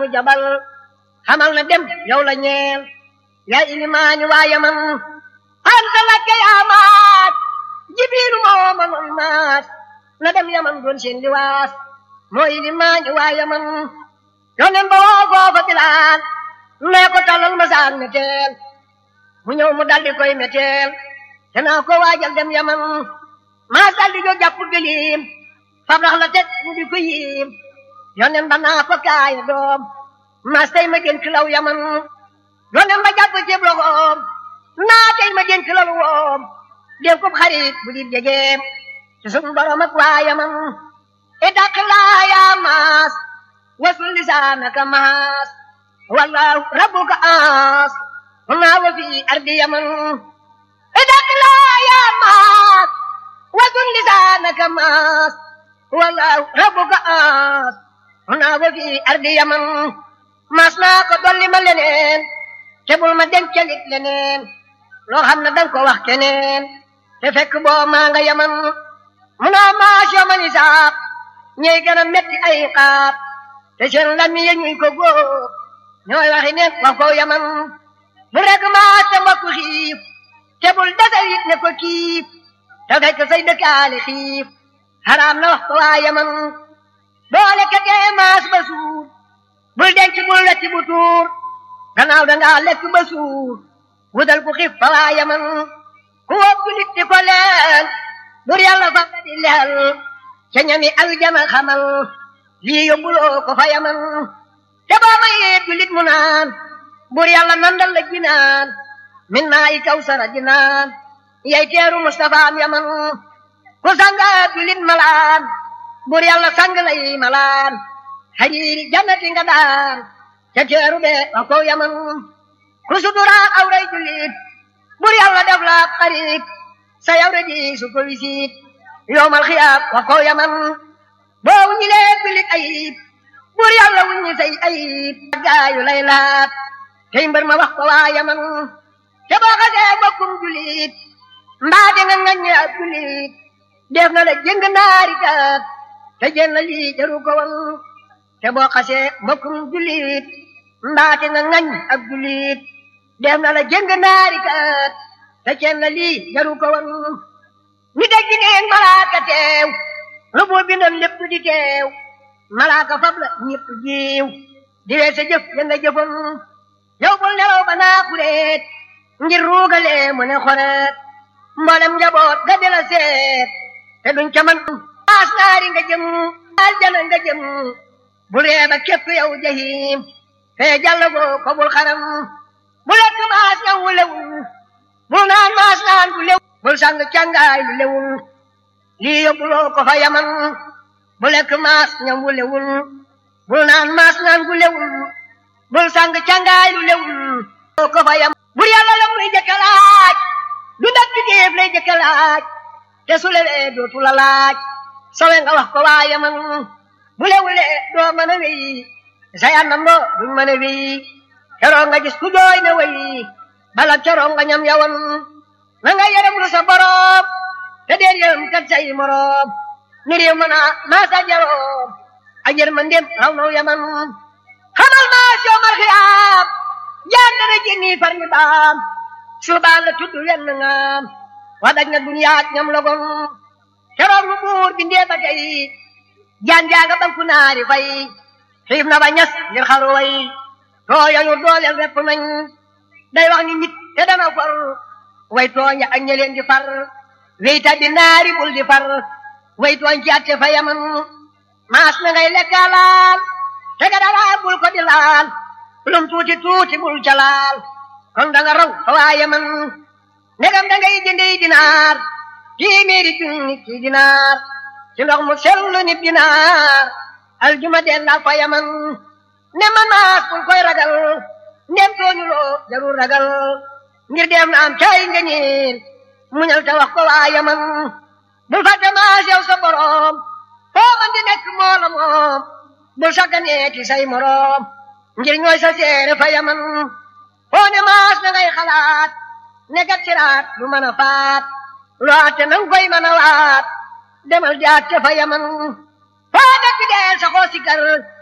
mu jabal xamal na dem yow la ñeel yaa ilimaani waa yaman anta lakke yaa maat jibiilu moo mënoon maat na dem yaman doon seen liwaas moo ilimaani waa yaman yonen ba woo foofa bilaan nee ko talal ma saak meteel mu ñëw mu daldi koy meteel te naa ko waajal dem yaman maas daldi jóg jàpp gëliim fab rax la teg mu di ko yiim yonen ba naa ko kaay doom maas tey ma dénk law yaman yonen ba jàpp ceeb loxoom naa tey ma dénk law woom dénk ko xarit bu di jegeem ci sun borom ak waa yaman itaq laa yaa maas wasul lisaanaka maas wallahu rabbuka aas naa wa fi ardi yaman itaq laa yaa maas wasul lisaanaka maas wallahu rabbuka aas naa wa fi ardi yaman maas naa ko dolli ma leneen te bul ma dencalit leneen loo xam ne danga ko wax keneen te fekk boo maa nga yaman mu naa maas yaman isaab ñey gën a metti ay xaab te seen lami ya ñuy ko góob ñooy waxi neen wax ko yaman bu rek maas te mbokku xiif te bul desal it ne ko kiif te fekk say dëkkaale xiif xaraam na wax ko waa yaman boole ka tee maas ba suur bul denc bul wecc bu tuur gannaaw dangaa lekk ba suur wutal ku xiif fa waa yaman ku wóob nit di ko leel bur yàlla fa nga di leel ca ñami aljana xamal lii yóbbuloo ko fa yaman te boo mayee julit mu naan bur yàlla nandal la jinaan min naa i kawsara jinaan yay teeru Mustafa am yaman ku sanga julit malaan bur yàlla sang lay malaan hariiri jannati nga daan ca teeru be wa ko yaman ku suturaal awray julit bur yàlla def la xarit sa yawre di su ko wisit yowmal xiyaam wa ko yaman boo wuññi lee julit ayib bur yàlla wuññi say ayib gaayu lay laat tey mbër ma wax ko waa yaman te boo xasee bokkum julit mbaa de nga ngaññe ab julit def na la jëng naari kat te jël na lii jaru ko woon te boo xasee mbokkum julit mbaate nga ngañ ab julit def na la jëng naari kat te jël na lii jaru ko woon ni dégg neen malaaka teew lu boo bindoon lépp di teew malaaka fab la ñëpp jiw di wee sa jëf ya nga jëfoon yow bul nelaw ba naa xureet ngir ruugalee mu ne xoreet mboolem njaboot ga di la seet te duñ ca man maas naari nga jëm aljana nga jëm bul reeba képp yow jahim fee jàll goo ko bul xaram bu lekk maas ñaw wu lewul bul naan maas naan gu lewul bul sang càngaay lu lewul lii yóbbuloo ko fa yaman bu lekk maas ñaw wu lewul bul naan maas naan gu lewul bul sang càngaay lu lewul ko fa yaman bur yàlla la muy jëkka laaj du dak bi géef lay jëkka laaj te su lewee dootu la laaj sowe nga wax ko waa yaman bu lewulee doo mën a wéy sa yànnandoo duñ mën a wéy keroog nga gis ku jooy na wéy bala keroog nga ñam yawan na nga yërëm lu sa boroom te dee yërëm kat say moroom ni réew mën a maasa jaroom ak yërmandeem raw naw yaman xamal maas yoomal xiyaam jaan dana jénni far mi baam suubaan la tudd wenn ngaam wax daj na duniyaat ñam logon keroog lu buur bindee ba tey jaan jaaga banku naari fay xiif na ba ñas ngir xaru way tooyañu dooleel repp nañ day wax ni nit te dana far way tooñ ak ñeleen di far wey tabbi naari bul di far way tooñ ci atte fa yaman maas na ngay lekka laal te ga dara bul ko di laal lum tuuti tuuti bul ca laal kon da nga raw fa waa yaman ndegam da ngay jëndee dinaar téeméeri junni ci dinaar ci ndox mu sellu ni dinaar aljuma dellal fa yaman ne man maas bul koy ragal ndem tooñuloo jarul ragal ngir dem na am caay nga ñiin muñal te wax ko waa yaman bul fàtte maas yow sa borom foo man di nekk moo la moom bul sagganee ci say moroom ngir ñooy sa seere fa yaman foo ne maas na ngay xalaat ne gat siraat du mën a faat loo atte nang koy mën a waat demal di atte fa yaman foo nekk deel sa xoo si kar